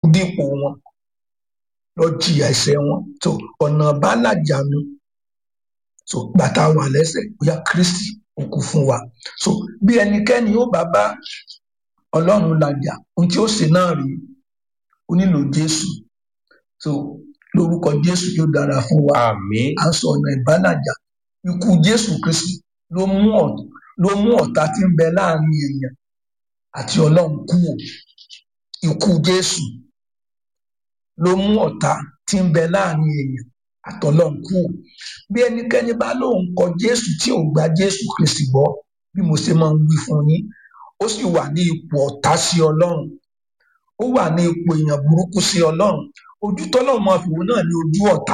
dípò wọn lọ jìyà ẹ̀ṣẹ̀ wọn tó ọ̀nà bálàjà mi so bàtà wà lẹ́sẹ̀ bóyá kristi ó kú fún wa so bí ẹnikẹ́ni ó bá bá ọlọ́run làjà ohun tí ó ṣe náà rí ó nílò jésù so lórúkọ jésù yóò dára fún wa àmín à ń sọ ọ̀nà ìbálàjà ikú jésù kristi ló mú ọ̀- ló mú ọ̀tá tí ń bẹ láàrin èèyàn àti ọlọ́run kúrò ikú jésù ló mú ọ̀tá tí ń bẹ láàrin èèyàn àtọlọ́run kúrò bí ẹnikẹ́ni bá lóun kọ jésù tí ò gba jésù kristi gbọ́ bí mo ṣe máa ń wí fún yín ó sì wà ní ipò ọ̀tá sí ọlọ́run ó wà ní ipò èèyàn burúkú sí ọlọ́run ojú tọ́lọ́run máa fi wò náà ní ojú ọ̀tá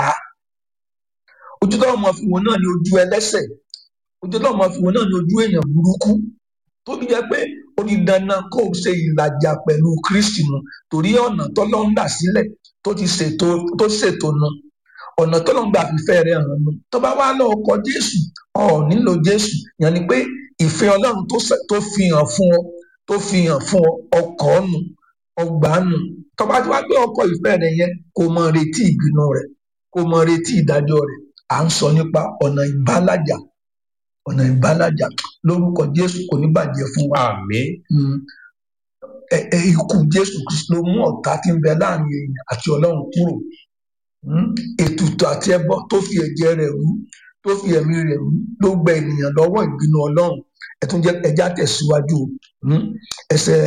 ojú tọ́lọ́run máa fi wò náà ní ojú ẹlẹ́ṣẹ̀ ojú tọ́lọ́run máa fi wò náà ní ojú èèyàn burúkú tó fi jẹ́ pé ó di dandan kó o ṣe ìlàjà pẹ̀lú kristi nu torí ọ̀nà tọ́lọ́run là sílẹ̀ tó ti ṣètò tó ṣètò nu ọ̀nà tọ́lọ́run gbà fífẹ́ rẹ̀ hàn nu tó bá wá lọ́ọ́ kọ jésù ọ̀ nílò jésù yẹn ni pé ìfẹ́ ọlọ́run tó ṣe- tó fi hàn fún ọ tó fi hàn fún ọ ọkọ̀ nù ọgbà nù tó bá ti wá gbé ọkọ̀ ìfẹ́ rẹ̀ yẹn kó mọ retí ìbínú rẹ̀ kó mọ retí ìdájọ́ rẹ̀ à ń sọ nípa ọ̀nà ìbálàjà ọ̀nà ìbálàjà lórúkọ jésù kò ní bàjẹ́ fún wa àmín Mm. Ẹ- ẹ, ikú jésù kristu ló mú ọ̀tá tí ń bẹ láàrin èèyàn àti ọlọ́run kúrò Mm. ètùtù àti ẹbọ tó fi ẹ̀jẹ̀ rẹ̀ rú tó fi ẹ̀mí rẹ̀ rú ló gba ènìyàn lọ́wọ́ ìbínú ọlọ́run ẹ̀tún jẹ́ ẹja tẹ̀síwájú o. Mm. ẹsẹ̀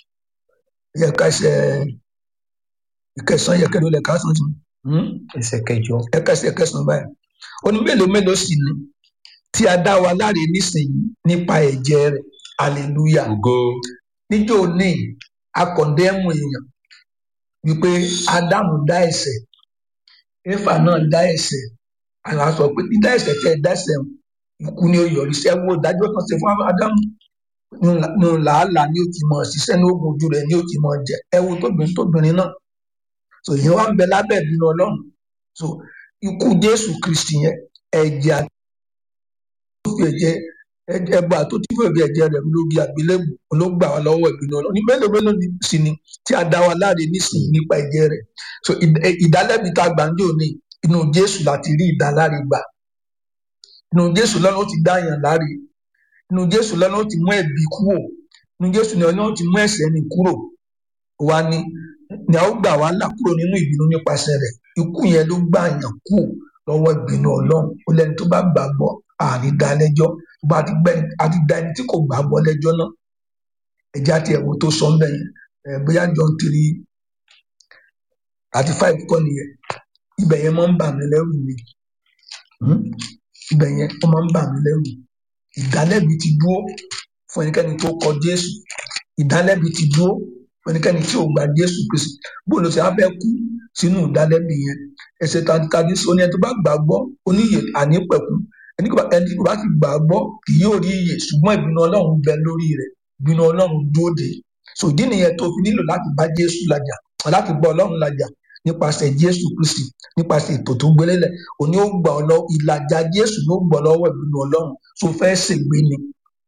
ẹ̀ka ẹsẹ̀ ìkẹsàn-án yẹkẹ́ ló lẹ̀ ká sàn tún ẹsẹ̀ kẹjọ ẹ̀ka ẹsẹ̀ kẹsàn-án báyìí ó ní mélòó mélòó sì ni tí a dá wa láre nísìnyí nípa ẹ̀jẹ̀ rẹ̀ hallelujah ògo níjó ní akọ̀ndẹ́mù èèyàn wípé ádámù dá ẹ̀ṣẹ̀ éfà náà dá ẹ̀ṣẹ̀ àwọn á sọ pé dídá ẹ̀ṣẹ̀ tẹ́ ẹ dá ẹ̀ṣẹ̀ ikú ni ó yọrí sí ẹwọ ìdájọ́ kan ṣe fún ádámù nínú làálàá ni ó ti mọ ṣiṣẹ́ ní oògùn ojú rẹ̀ ni ó ti mọ jẹ ẹwọ tóbìnrin tóbìnrin náà so ìyẹn wá ń bẹ lábẹ́ ìbínú Ọlọ́run so ikú Jésù Kristi yẹn ẹ̀jẹ̀ àti tó fi ẹ̀jẹ̀ ẹbọ àtòtí fún ẹ̀jẹ̀ ẹ̀jẹ̀ rẹ̀ lórí àgbélébù ló gbà wá lọ́wọ́ ìbínú Ọlọ́run ní mélòó mélòó ni sì ni tí a dá wa láre nísìnyí nípa ẹ̀jẹ̀ rẹ̀ so ìd- ẹ- ìdálẹ́bi tá a gbà ń dé òní inú Jésù láti rí ìdáláre gbà inú Jésù lọ́nà ó ti dá yàn láre inú Jésù lọ́nà ó ti mú ẹ̀bi kúrò inú Jésù lọ́nà ó ti mú ẹ̀ṣẹ̀ ni kúrò wa ni ni a ó gbà wá là kúrò nínú ìbínú nípasẹ̀ rẹ̀ ikú yẹn ló gbà yàn kúrò lọ́wọ́ ìbínú Ọlọ́run ó lẹ́ni tó bá gbàgbọ́ àní dá lẹ́jọ́ bá a ti gbẹ a ti dá ẹni tí kò gbàgbọ́ lẹ́jọ́ náà ẹjẹ àti ẹwọ tó sọ ńbẹ yẹn ẹ bóyá John three thirty five kọ́ nìyẹn ibẹ̀ yẹn máa ń bà mí lẹ́rù ni Hmm? ibẹ̀ yẹn ó máa ń bà mí lẹ́rù ìdálẹ́bi ti dúró fún ẹnikẹ́ni tó kọ Jésù ìdálẹ́bi ti dúró fún ẹnikẹ́ni tí ò gba Jésù Kristi bóun ló ṣe á fẹ́ kú sínú ìdálẹ́bi yẹn ẹsẹ̀ tàbí sọ ní ẹni tó bá gbàgbọ́ oníyè ànípẹ̀kú ẹni kò bá ẹni kò bá ti gbàgbọ́ kì yóò rí iyè ṣùgbọ́n ìbínú Ọlọ́run bẹ lórí rẹ̀ ìbínú Ọlọ́run dúró de so ìdí nìyẹn tó fi nílò láti bá Jésù làjà láti bá Ọlọ́run làjà nípasẹ̀ Jésù Kristi nípasẹ̀ ètò tó gbélélẹ̀ òní ó gbà ọ lọ ìlàjà Jésù ló gbọ́ lọ́wọ́ ìbínú Ọlọ́run so fẹ́ ṣègbé ni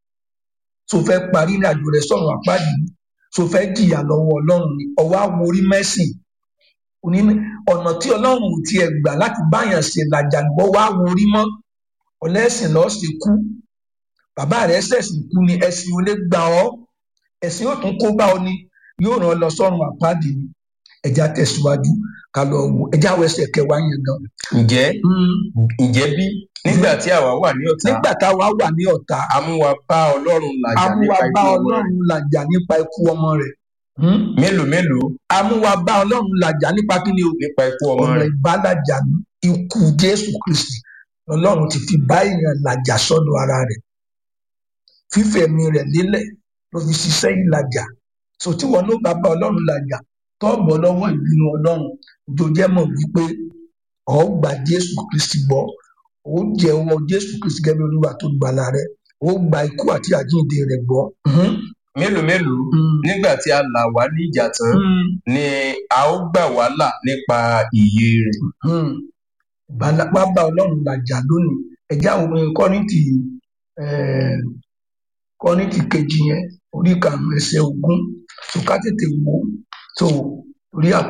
so fẹ́ parí ní àjò rẹ̀ sọ̀rọ̀ àpáàdì ni so fẹ́ jìyà lọ́wọ́ Ọlọ́run ni ọwọ́ àwòrí mẹ́sìn òní ní ọ̀nà tí Ọlọ́run ò tiẹ̀ gbà láti báyàn ṣe làjà gbọ́ wá worí mọ́ ọlẹ́sìn lọ́ọ́ sì kú bàbá rẹ̀ ṣẹ̀sìn kú ni ẹ̀sìn ò lè gbà ọ́ ẹ̀sìn yóò tún kó bá ọ ni yóò ràn ọ́ lọ sọ́run àpáàdì ni ẹja tẹ̀síwájú ká lọ wo ẹja wọ ẹsẹ̀ kẹwàá yẹn gan. ǹjẹ́ Mm, ǹjẹ́ bí nígbà tí àwa wà ní ọ̀tá nígbà táwa wà ní ọ̀tá a mú wa bá Ọlọ́run làjà amúwa nípa bá ikú ọmọ rẹ̀ Ọlọ́run làjà nípa ikú ọmọ rẹ̀ Mm, mélòó mélòó amúwa bá Ọlọ́run làjà nípa kí ni o nípa ikú ọmọ ọ̀nà rẹ̀ ìbálàjà ní ikú Jésù Kristi Ọlọ́run ti fi bá èèyàn làjà sọ́dọ̀ ara rẹ̀ fífẹ̀mí rẹ̀ lélẹ̀ ló fi ṣiṣẹ́ ìlàjà so tí wọn ló bá bá Ọlọ́run làjà tọ́ọ̀bọ̀ lọ́wọ́ ìbínú Ọlọ́run jòjẹ́ mọ̀ wípé ọ̀ gba Jésù Kristi gbọ́ ó jẹ́wọ́ Jésù Kristi gẹ́gẹ́ bí Olúwa tó gbàlà rẹ̀ ó gba ikú àti àjíǹde rẹ̀ gbọ́. Mhm, mélòó mélòó mm, nígbà tí a là wá ní ìjà tán mm, ni a ó gbà wá là nípa ìyè rẹ̀ mm. Bàlá- wá bá Ọlọ́run làjà lónìí ẹ̀já òun Kọ́ríńtì eh, Kọ́ríńtì kejì yẹn orí karùn-ún ẹsẹ̀ ogún tó ká tètè wò ó tó orí àpò.